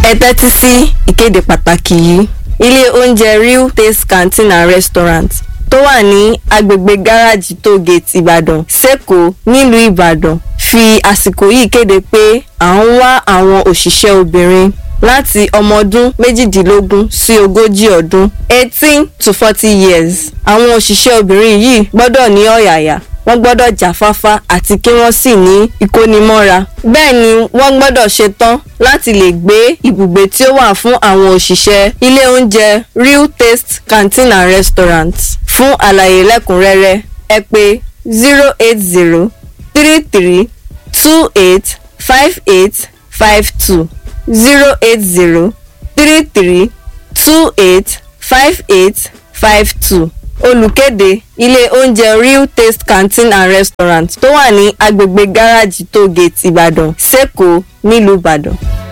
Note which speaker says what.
Speaker 1: ẹ tẹ́tí sí ìkéde pàtàkì yìí ilé oúnjẹ real taste canteen and restaurant tó wà ní agbègbè gáràjì tógate ìbàdàn sẹ́kọ̀ọ́ nílùú ìbàdàn fi àsìkò yìí kéde pé à ń wá àwọn òṣìṣẹ́ obìnrin láti ọmọ ọdún méjìdínlógún sí ogójì ọdún eighteen to forty years àwọn òṣìṣẹ́ obìnrin yìí gbọ́dọ̀ ní ọ̀yàyà wọ́n gbọ́dọ̀ jáfáfá àti kí wọ́n sì ní ìkónimọ́ra bẹ́ẹ̀ ni wọ́n gbọ́dọ̀ ṣetán láti lè gbé ibùgbé tí ó wà fún àwọn òṣìṣẹ́ ilé oúnjẹ real taste canteen and restaurant fún àlàyé lẹ́kùnrẹ́rẹ́ ẹ pè zero eight zero three three two eight five eight five two zero eight zero three three two eight five eight five two olùkéde ilé oúnjẹ real taste canteen and restaurant tó wà ní agbègbè gáràjì tógate ìbàdàn sẹ́kọ̀ọ́ nílùú ìbàdàn.